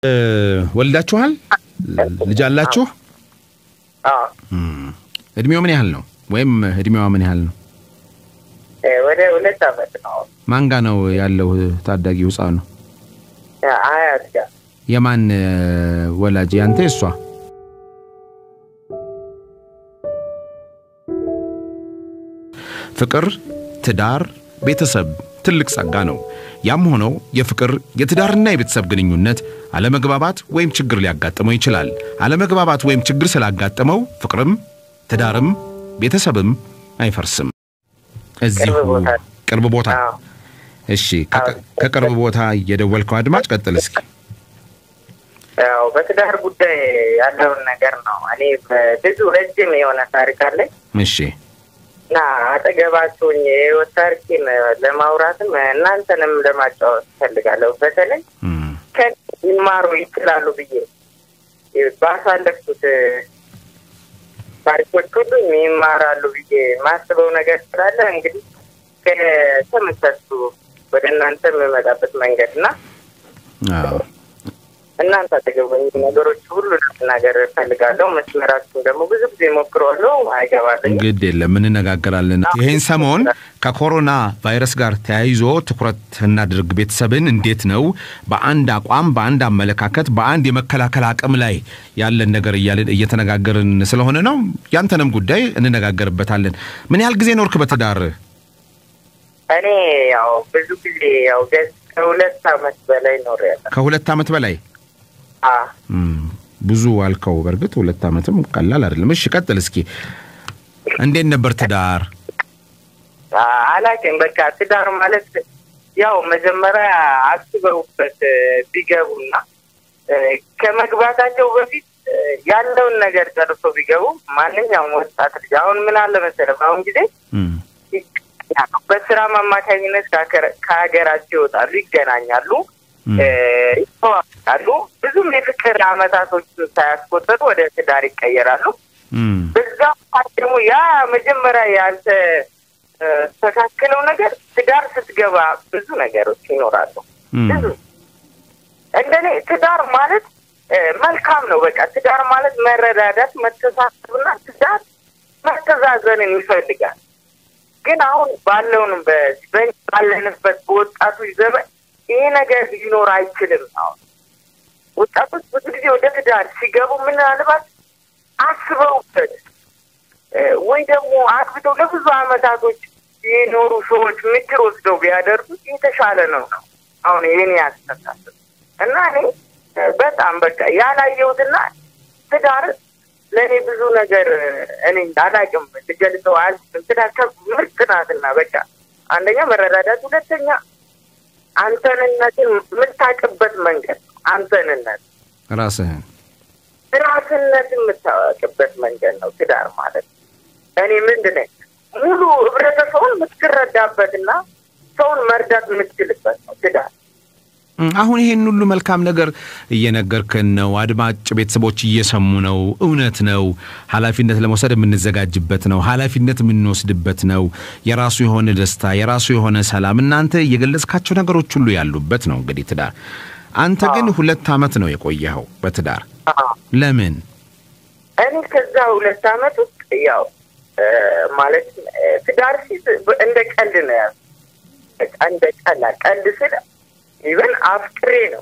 ወልዳችኋል? ልጅ አላችሁ? አዎ እድሜው ምን ያህል ነው? ወይም እድሜዋ ምን ያህል ነው? እ፣ ወደ ሁለት አመት ነው ማን ጋ ነው ያለው ታዳጊው ህፃኑ? አያት ጋር የማን እ፣ ወላጅ? ያንተ የሷ? ፍቅር፣ ትዳር፣ ቤተሰብ ትልቅ ጸጋ ነው። ያም ሆነው የፍቅር የትዳርና የቤተሰብ ግንኙነት አለመግባባት ወይም ችግር ሊያጋጥመው ይችላል። አለመግባባት ወይም ችግር ስላጋጠመው ፍቅርም ትዳርም ቤተሰብም አይፈርስም። እዚሁ ቅርብ ቦታ ቅርብ ቦታ አዎ እሺ፣ ከቅ- ከቅርብ ቦታ እየደወልከው አድማጭ ቀጥል እስኪ። ያው በትዳር ጉዳይ ያለውን ነገር ነው። እኔ ብዙ ረጅም የሆነ ታሪክ አለኝ እሺ እና አጠገባችሁኝ የህይወት ታሪኬን ለማውራትም እናንተንም ለማጫወት እፈልጋለሁ። በተለይ እም፣ ከኔ ሊማሩ ይችላሉ ብዬ ባሳለፍኩት ታሪኮች ሁሉ ይማራሉ ብዬ ማስበው ነገር ስላለ እንግዲህ ከተመሰሱ ወደ እናንተ የምመጣበት መንገድ እና አዎ እናንተ አጠገቡኝ ነገሮች ሁሉ ነገር እፈልጋለሁ። መስመራችሁን ደግሞ ብዙ ጊዜ ሞክረዋለሁ፣ አይገባልኝ ግድ የለም እንነጋገራለን። ይህን ሰሞን ከኮሮና ቫይረስ ጋር ተያይዞ ትኩረት እናድርግ። ቤተሰብን እንዴት ነው በአንድ አቋም፣ በአንድ አመለካከት፣ በአንድ የመከላከል አቅም ላይ ያለን ነገር እያልን እየተነጋገርን ስለሆነ ነው። ያንተንም ጉዳይ እንነጋገርበታለን። ምን ያህል ጊዜ ኖርክ በትዳር? እኔ ያው ብዙ ጊዜ ያው ገዝ ከሁለት አመት በላይ ኖር ያለ ከሁለት ዓመት በላይ እም፣ ብዙ አልከው። በእርግጥ ሁለት ዓመትም ቀላል አይደለም። እሺ ቀጥል እስኪ። እንዴት ነበር ትዳር? አላውቅም። በቃ ትዳር ማለት ያው መጀመሪያ አስበውበት እ፣ ቢገቡና እ፣ ከመግባታቸው በፊት እ፣ ያለውን ነገር ጨርሶ ቢገቡ ማንኛውም ወጣት ልጅ አሁን ምን አለ መሰለህ በአሁን ጊዜ እም፣ በስራም አማካኝነት ከሀገር- ከሀገራቸው ይወጣሉ፣ ይገናኛሉ፣ እም፣ እ፣ ይተዋወቃሉ። ብዙም የፍቅር አመታቶች ሳያስቆጠሩ ወደ ትዳር ይቀየራሉ። እም፣ በዛ ሰዓት ደግሞ ያ መጀመሪያ ያልተ እ፣ ተካክለው ነገር ትዳር ስትገባ ብዙ ነገሮች ይኖራሉ። እም፣ ብዙ እንደኔ ትዳር ማለት እ፣ መልካም ነው። በቃ ትዳር ማለት መረዳዳት፣ መተሳሰብና ትዳር መተዛዘንን ይፈልጋል። ግን አሁን ባለውንም በዚህ በእኛ ባለንበት በወጣቶች ዘመን ይሄ ነገር ሊኖር አይችልም። አሁን ወጣቶች ብዙ ጊዜ ወደ ትዳር ሲገቡ ምናልባት አስበውበት እ፣ ወይ ደግሞ አግብተው ለብዙ አመታቶች የኖሩ ሰዎች ምክር ወስደው ቢያደርጉት የተሻለ ነው ነው አሁን የኔ አስተሳሰብ እና እኔ እ፣ በጣም በቃ ያላየሁትና ትዳር ለእኔ ብዙ ነገር እ፣ እኔ አላውቅም ልገልጸው አልችልም። ትዳር ከ- ምርጥ ናትና በቃ አንደኛ መረዳዳት፣ ሁለተኛ አንተንነትን የምታውቅበት መንገድ ነው። አንተንነት ራስህን ራስነት የምታወቅበት መንገድ ነው ትዳር ማለት። እኔ ምንድን ነኝ ሙሉ ህብረተሰቡን የምትረዳበትና ሰውን መርዳት የምትችልበት ነው ትዳር። እም፣ አሁን ይሄን ሁሉ መልካም ነገር እየነገርከን ነው። አድማጭ ቤተሰቦች እየሰሙ ነው። እውነት ነው። ኃላፊነት ለመውሰድ የምንዘጋጅበት ነው። ኃላፊነት የምንወስድበት ነው። የራሱ የሆነ ደስታ፣ የራሱ የሆነ ሰላም፣ እናንተ የገለጽካቸው ነገሮች ሁሉ ያሉበት ነው። እንግዲህ ትዳር አንተ ግን ሁለት ዓመት ነው የቆየኸው በትዳር ለምን? እኔ ከዛ ሁለት አመት ውስጥ ያው እ፣ ማለት እ፣ ትዳር ሲት እንደ ቀልድ ነው ያዝ በቃ እንደ ቀላ ቀልድ ስል ኢቨን አፍቅሬ ነው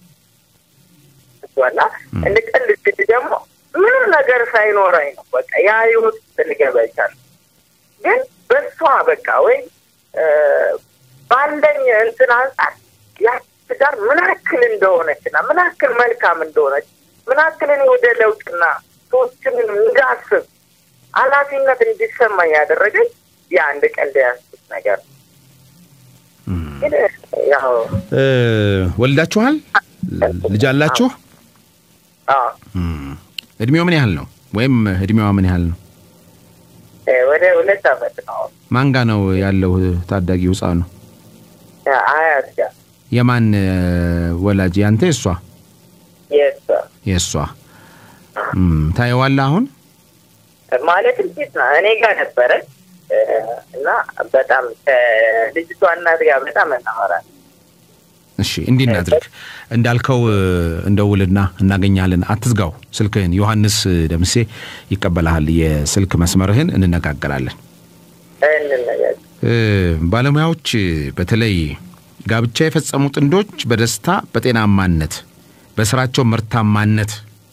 ዋላ እንደ ቀልድ ስል ደግሞ ምንም ነገር ሳይኖረኝ ነው በቃ ያ ህይወት ውስጥ ልገባ ይቻል ግን በሷ በቃ ወይ እ፣ ባለኝ እንትን አንጻር ያ ትዳር ምን ያክል እንደሆነችና ምን ያክል መልካም እንደሆነች ምን ያክል እኔ ወደ ለውጥና ሰዎችን እንዳስብ ኃላፊነት እንዲሰማኝ ያደረገኝ የአንድ ቀን ያስኩት ነገር ነው። ግን ያው እ፣ ወልዳችኋል? ልጅ አላችሁ? አዎ እም፣ እድሜው ምን ያህል ነው? ወይም እድሜዋ ምን ያህል ነው? እ፣ ወደ ሁለት አመት ነው ማን ጋ ነው ያለው ታዳጊው ህፃኑ? አያት ጋር የማን እ፣ ወላጅ? ያንተ የሷ? የእሷ የእሷ። እም፣ ታየዋለህ አሁን? ማለት እንዴት ነው እኔ ጋር ነበረ እ፣ እና በጣም ከልጅቷ እናት ጋር በጣም እናወራለን እሺ እንዲህ እናድርግ እንዳልከው እንደውልና እናገኛለን። አትዝጋው ስልክህን። ዮሐንስ ደምሴ ይቀበልሃል። የስልክ መስመርህን እንነጋገራለን። እንነጋገር። ባለሙያዎች በተለይ ጋብቻ የፈጸሙ ጥንዶች በደስታ በጤናማነት፣ በስራቸው ምርታማነት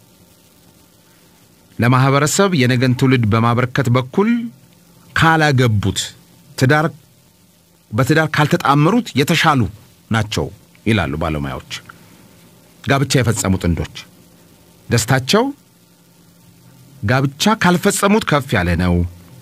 ለማህበረሰብ የነገን ትውልድ በማበረከት በኩል ካላገቡት ትዳር በትዳር ካልተጣመሩት የተሻሉ ናቸው ይላሉ ባለሙያዎች። ጋብቻ የፈጸሙ ጥንዶች ደስታቸው ጋብቻ ካልፈጸሙት ከፍ ያለ ነው።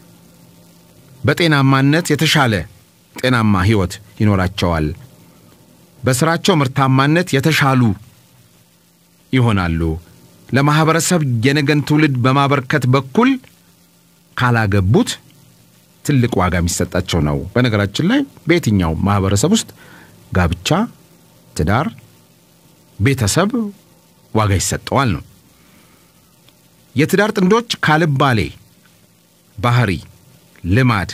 በጤናማነት የተሻለ ጤናማ ህይወት ይኖራቸዋል። በስራቸው ምርታማነት የተሻሉ ይሆናሉ። ለማህበረሰብ የነገን ትውልድ በማበርከት በኩል ካላገቡት ትልቅ ዋጋ የሚሰጣቸው ነው። በነገራችን ላይ በየትኛው ማህበረሰብ ውስጥ ጋብቻ፣ ትዳር፣ ቤተሰብ ዋጋ ይሰጠዋል ነው። የትዳር ጥንዶች ካልባሌ ባህሪ፣ ልማድ፣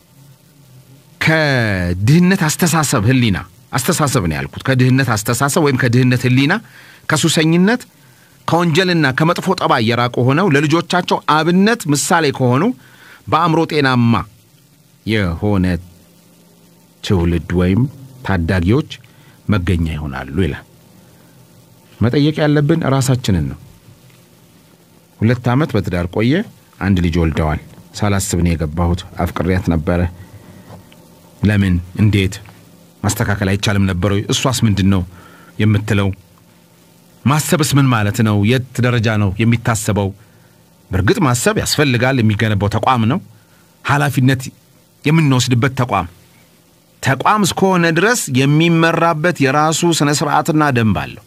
ከድህነት አስተሳሰብ ህሊና አስተሳሰብ ነው ያልኩት። ከድህነት አስተሳሰብ ወይም ከድህነት ህሊና፣ ከሱሰኝነት፣ ከወንጀልና ከመጥፎ ጠባይ የራቁ ሆነው ለልጆቻቸው አብነት ምሳሌ ከሆኑ በአእምሮ ጤናማ የሆነ ትውልድ ወይም ታዳጊዎች መገኛ ይሆናሉ ይላል። መጠየቅ ያለብን ራሳችንን ነው። ሁለት ዓመት በትዳር ቆየ፣ አንድ ልጅ ወልደዋል። ሳላስብ ነው የገባሁት። አፍቅሬያት ነበረ። ለምን እንዴት ማስተካከል አይቻልም ነበር ወይ? እሷስ ምንድን ነው የምትለው? ማሰብስ ምን ማለት ነው? የት ደረጃ ነው የሚታሰበው? በእርግጥ ማሰብ ያስፈልጋል። የሚገነባው ተቋም ነው፣ ኃላፊነት የምንወስድበት ተቋም ተቋም እስከሆነ ድረስ የሚመራበት የራሱ ስነ ስርዓትና ደንብ አለው።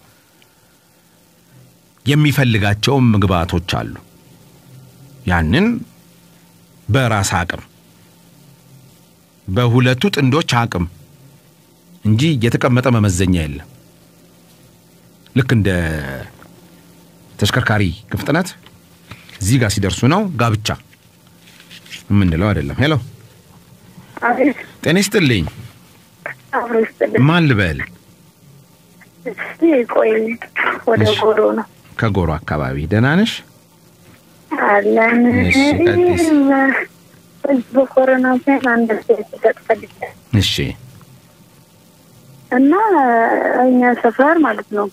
የሚፈልጋቸውም ምግባቶች አሉ። ያንን በራስ አቅም በሁለቱ ጥንዶች አቅም እንጂ የተቀመጠ መመዘኛ የለም። ልክ እንደ ተሽከርካሪ ፍጥነት እዚህ ጋር ሲደርሱ ነው ጋብቻ የምንለው አይደለም። ሄሎ አቤት ጤና ይስጥልኝ። አብሮ ይስጥልኝ። ማን ልበል? እስቲ ቆይ ወደ እሺ። ጎሮ ነው ከጎሮ አካባቢ ደህና ነሽ? አለን። እሺ፣ ቀጥይስ። በኮሮና ምክንያት አንድ ሴት ተጠፈልቻ እሺ እና እኛ ሰፈር ማለት ነው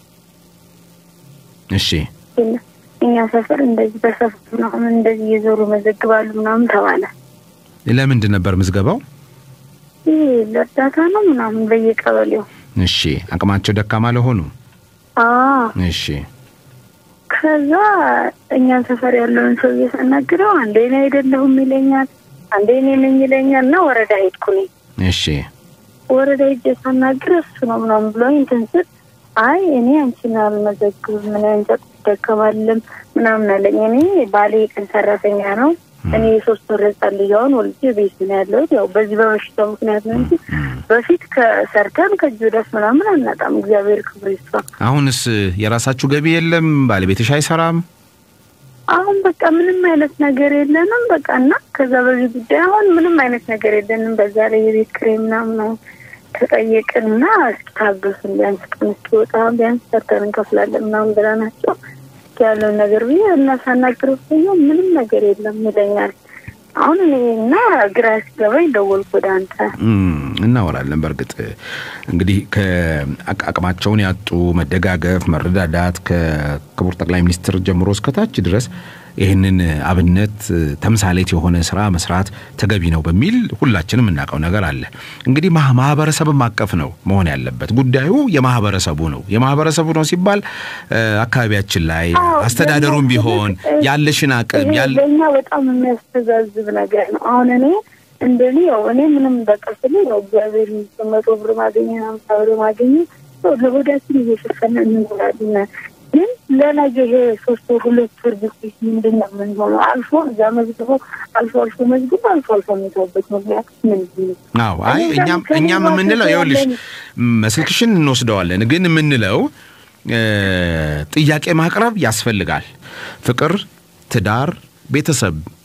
እሺ እኛ ሰፈር እንደዚህ በሰፈር ምናምን እንደዚህ እየዞሩ መዘግባሉ ምናምን ተባለ። ለምንድን ነበር ምዝገባው? ይህ ለእርዳታ ነው ምናምን በየቀበሌው እሺ አቅማቸው ደካማ ለሆኑ አዎ እሺ ከዛ እኛን ሰፈር ያለውን ሰው እየተናግረው አንዴ እኔ አይደለሁም ይለኛል፣ አንዴ እኔ ነኝ ይለኛል። እና ወረዳ ሄድኩ እኔ እሺ ወረዳ ሄጄ ሳናግር እሱ ነው ምናምን ብሎኝ እንትን ስል አይ እኔ አንቺን አልመዘግብም ምን እንጨት ይደከማልም ምናምን አለኝ። እኔ ባሌ የቀን ሰራተኛ ነው። እኔ የሶስት ወር ህጻን ልጅ አሁን ወልጄ ቤት ነው ያለሁት። ያው በዚህ በበሽታው ምክንያት ነው እንጂ በፊት ከሰርተን ከእጅ ወዳፍ ምናምን አናጣም። እግዚአብሔር ክብር ይስፋ። አሁንስ የራሳችሁ ገቢ የለም? ባለቤትሽ አይሰራም? አሁን በቃ ምንም አይነት ነገር የለንም። በቃ እና ከዛ በዚህ ጉዳይ አሁን ምንም አይነት ነገር የለንም። በዛ ላይ የቤት ኪራይ ምናምን አሁን ተጠየቅን እና እስኪ ታገሱን ቢያንስ ቀን እስኪወጣ ቢያንስ ሰርተን እንከፍላለን ምናምን ብለናቸው እስኪ ያለውን ነገር ብዬ እና ሳናግረው ሰው ምንም ነገር የለም ይለኛል። አሁን እኔ እና ግራ ሲገባኝ ደወልኩ ወደ አንተ። እም፣ እናወራለን። በእርግጥ እንግዲህ ከአቅማቸውን ያጡ መደጋገፍ፣ መረዳዳት ከክቡር ጠቅላይ ሚኒስትር ጀምሮ እስከታች ድረስ ይህንን አብነት ተምሳሌት የሆነ ስራ መስራት ተገቢ ነው በሚል ሁላችንም የምናውቀው ነገር አለ። እንግዲህ ማ- ማህበረሰብም አቀፍ ነው መሆን ያለበት ጉዳዩ የማህበረሰቡ ነው። የማህበረሰቡ ነው ሲባል እ፣ አካባቢያችን ላይ አዎ፣ አስተዳደሩም ደግሞ ቢሆን እ- ያለሽን አቅም ይሄ ያለ ለእኛ በጣም የሚያስተዛዝብ ነገር ነው። አሁን እኔ እንደኔ ያው እኔ ምንም በቃ ስለ ያው እግዚአብሔር ይመስገን መቶ ብር ማገኘ ሀምሳ ብር ማገኘ ያው ለሆዳችን እየሸፈነ እንኖራለን። ግን ለነገ ይሄ ሶስት ወር ሁለት ወር ጊዜ ምንድን ነው የምንሆነው? አልፎ እዛ መዝግቦ አልፎ አልፎ መዝግቦ አልፎ አልፎ የሚተውበት ምክንያት ምንድን ነው? አዎ አይ እኔ እኛም ከእኔ እኛም ጋር የምንለው ይኸውልሽ ያለን- ም፣ ስልክሽን እንወስደዋለን ግን የምንለው እ፣ ጥያቄ ማቅረብ ያስፈልጋል። ፍቅር፣ ትዳር፣ ቤተሰብ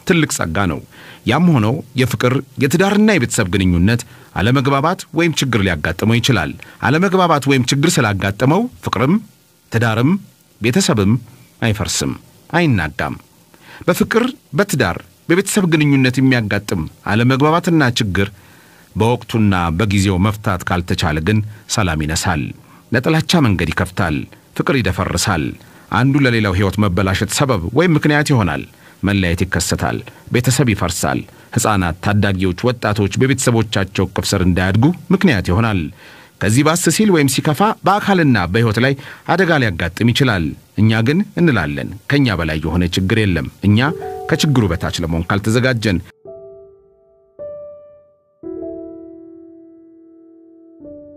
ትልቅ ጸጋ ነው። ያም ሆኖ የፍቅር የትዳርና የቤተሰብ ግንኙነት አለመግባባት ወይም ችግር ሊያጋጥመው ይችላል። አለመግባባት ወይም ችግር ስላጋጠመው ፍቅርም ትዳርም ቤተሰብም አይፈርስም፣ አይናጋም። በፍቅር በትዳር በቤተሰብ ግንኙነት የሚያጋጥም አለመግባባትና ችግር በወቅቱና በጊዜው መፍታት ካልተቻለ ግን ሰላም ይነሳል፣ ለጥላቻ መንገድ ይከፍታል፣ ፍቅር ይደፈርሳል፣ አንዱ ለሌላው ሕይወት መበላሸት ሰበብ ወይም ምክንያት ይሆናል። መለያየት ይከሰታል፣ ቤተሰብ ይፈርሳል። ሕፃናት፣ ታዳጊዎች፣ ወጣቶች በቤተሰቦቻቸው እቅፍ ስር እንዳያድጉ ምክንያት ይሆናል። ከዚህ ባስ ሲል ወይም ሲከፋ በአካልና በሕይወት ላይ አደጋ ሊያጋጥም ይችላል። እኛ ግን እንላለን ከእኛ በላይ የሆነ ችግር የለም። እኛ ከችግሩ በታች ለመሆን ካልተዘጋጀን